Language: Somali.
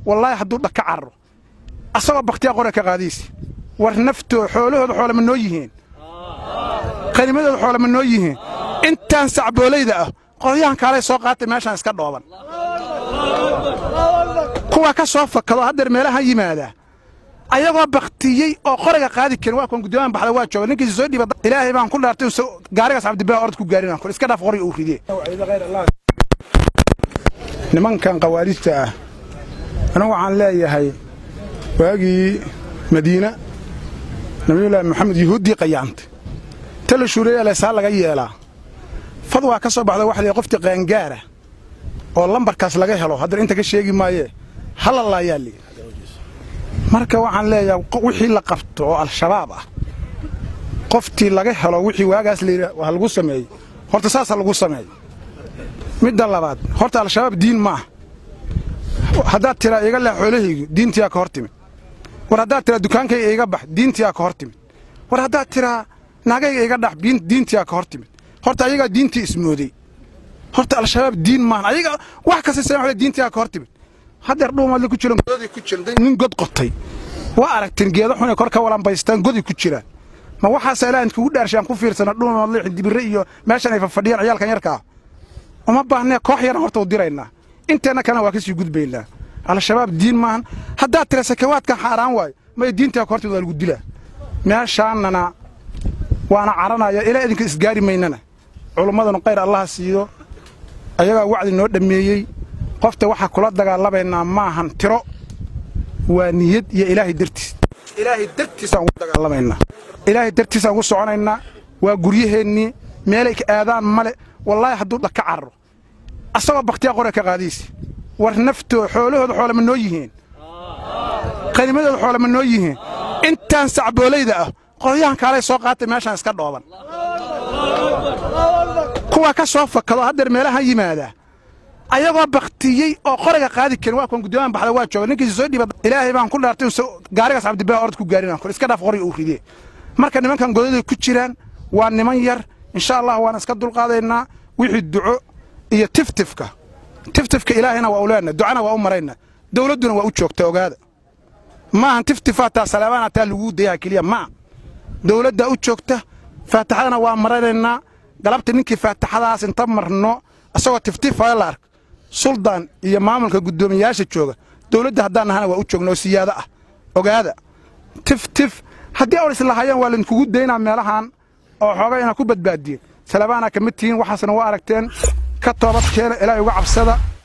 wallaahi hadduu dhaka carro asagoo bakhtiyaa qora ka qaadiisi war naftoo xoolahooda xoole ma noo yihiin qanimadooda xoole ma noo yihiin intaan sacboolayda ah qodyahan kaalay soo qaatay meeshaan iska dhooban kuwa ka soo fakado haddeer meelaha yimaadaa ayagoo baktiyey oo qoriga qaadi karin waa kuwan guddoomaan baxda waa jooga ninkiisa soo dhiiba ilaahay baan ku dhaartay gaarigaas cabdibaa orod ku gaarin aan iska dhaaf qoriga uu ridee nimankan khawaarijta ah anigu waxaan leeyahay waagii madiina nabiyullaahi maxamed yuhuuddii qayaantay ta la shuureeya leesaa laga yeelaa fad waa ka soo baxda waxa la qoftii qaangaara oo lambarkaas laga helo haddana inta ka sheegi maayee halalaayaa lii marka waxaan leeyahay wixii la qabto oo al-shabaab ah qoftii laga helo wixii waagaas layidhi ha lagu sameeyey horta saasa lagu sameeyo midda labaad horta al-shabaab diin maaha haddaad tiraa iga leh xoolahaygu diintiyaa ka hor timid war haddaad tiraa dukaankayga iga bax diintiyaa ka hor timid war haddaad tiraa naagayga iga dhax diintiyaa ka hor timid horta ayagaa diintii ismooday horta al-shabaab diin maahan ayaga wax kasta sa diintiyaa ka hor timid haddeer dhuumaadla ku jiran goday ku jiran nin god qotay waa aragteen geedo xunay kor ka walanbaystaan goday ku jiraan ma waxaasa ilaa inkugu dhaarshaan ku fiirsana dhuumaadla xindibirre iyo meeshan ay fafadhiyaan ciyaalkan yarkaa uma baahnee koox yaran horta u diraynaa inteenna kalena waa ka sii gudbaynaa al-shabaab diin maahan haddaad tira sakawaadkan xaaraan waayo may diintaa ka hortimid waa lagu dilaa meeshaannana waana caranaya ilaa idinka isgaari maynana culummadanu qayr allaha siiyo ayagaa wacdi noo dhammeeyey qofta waxaa kula dagaalamaynaa maahan tiro waa niyad iyo ilaahay dartiis ilaahay dartiisaan ugu dagaalamaynaa ilaahay dartiisaan ugu soconaynaa waa guryaheennii meelay ka aadaan male wallaahi hadduu dhaka carro asagoo bakhtiyaa qora ka qaadiisi war naftoo xoolahooda xoole ma noo yihiin qanimadooda xoole ma noo yihiin intaan sacboolayda ah qodyahan kaalay soo qaatay meeshaan iska dhooban kuwa ka soo fakado haddeer meelaha yimaadaa ayagoo baktiyey oo qoriga qaadi karin waa kuwan guddoomaan baxda waa jooga ninkiisa soo dhiiba ilaahay baan ku dhaartay gaarigaas cabdibaa orod ku gaarin aan iska dhaaf qoriga uu ridee marka nimankan godaday ku jiraan waa niman yar insha allah waan iska dulqaadaynaa wixii duco iyo tiftifka tiftifka ilaahayna waa u leenahay ducana waa u maraynaa dawladduna waa u joogta ogaada maahan tiftifaa taa salaabaana taa laguu dayaha keliya maa dawladdaa u joogta faataxadana waa maranaynaa galabta ninkii faataxadaas inta marno isagoo tiftifaya la ark suldaan iyo maamulka guddoomiyayaasha jooga dawladda haddaan nahana waa u joogna oo siyaado ah ogaada tiftif haddii or islahayaan waa laydinkugu daynaa meelahan oo xooga inaad ku badbaadiyeen salaabaana ka mid tihiin waxaasna waa aragteen ka toobad keena ilaahay uga cabsada